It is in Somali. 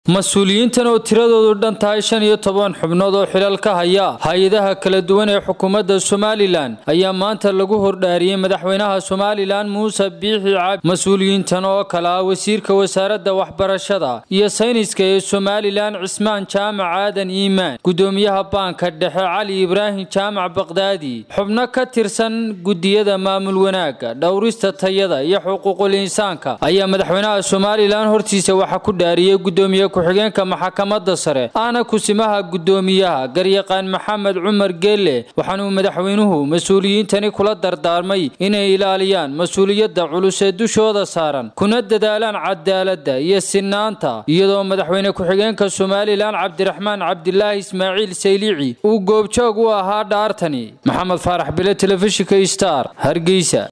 mas-uuliyiintan oo tiradoodu dhan tahay shan iyo toban xubnood oo xilal ka haya hay-adaha kala duwan ee xukuumadda somalilan ayaa maanta lagu hordhaariyey madaxweynaha somalilan muuse biixi cabdi mas-uuliyiintan oo kale ah wasiirka wasaaradda waxbarashada iyo sayniska ee somalilan cismaan jaamac aadan iimaan gudoomiyaha baanka dhexe cali ibraahim jaamac baqdaadi xubno ka tirsan gudiyada maamul wanaagga dhowrista tayada iyo xuquuqul insaanka ayaa madaxweynaha somalilan hortiisa waxaa ku dhaariyey gudoomiye ku-xigeenka maxkamadda sare ahna kusimaha gudoomiyaha garyaqaan maxamed cumar geelle waxaanuu madaxweynuhu mas-uuliyiintani kula dardaarmay inay ilaaliyaan mas-uuliyadda culus ee dushooda saaran kuna dadaalaan cadaaladda iyo sinaanta iyadoo madaxweyne ku-xigeenka somalilan cabdiraxmaan cabdilaahi ismaaciil saylici uu goobjoog u ahaa dhaartani maxamed faarax bile telefishinka star hargeysa